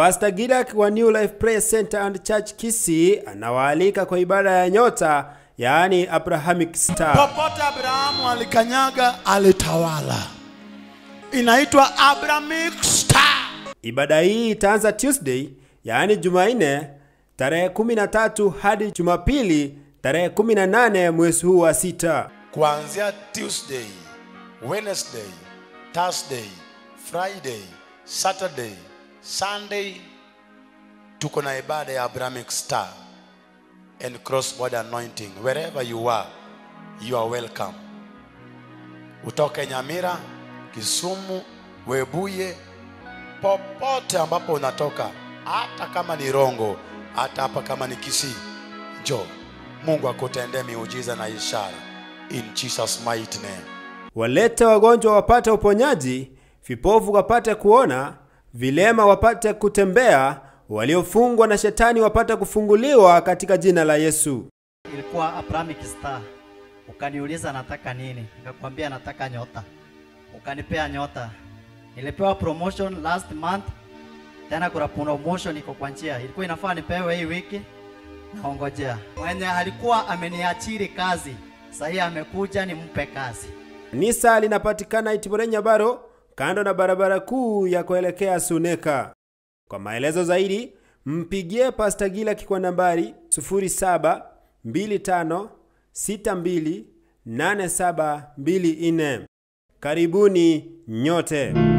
Pastor Gilak wa New Life Prayer Center and Church Kisii anawaalika kwa ibada ya nyota, yaani Abrahamic Star. Popote Abrahamu alikanyaga alitawala, inaitwa Abrahamic Star. Ibada hii itaanza Tuesday, yaani Jumanne tarehe 13 hadi Jumapili tarehe 18 mwezi huu wa sita. kuanzia Tuesday, Wednesday, Thursday, Friday, Saturday, Sunday tuko na ibada ya Abrahamic Star and cross border anointing. Wherever you are, you are welcome. Utoke Nyamira, Kisumu, Webuye, popote ambapo unatoka, hata kama ni Rongo, hata hapa kama ni Kisii, njoo. Mungu akutendee miujiza na ishara in Jesus mighty name. Walete wagonjwa wapate uponyaji, vipofu wapate kuona, vilema wapate kutembea, waliofungwa na shetani wapate kufunguliwa katika jina la Yesu. ilikuwa Abrahamic Star. Ukaniuliza nataka nini, nikakwambia nataka nyota, ukanipea nyota. Nilipewa promotion last month, tena kuna promotion iko kwa njia, ilikuwa inafaa nipewe hii wiki, naongojea. Mwenye alikuwa ameniachiri kazi, sasa amekuja nimpe kazi. Kanisa linapatikana Itibore Nyabaro, kando na barabara kuu ya kuelekea Suneka. Kwa maelezo zaidi, mpigie Pastor Gilak kwa nambari 0725628724. Karibuni nyote.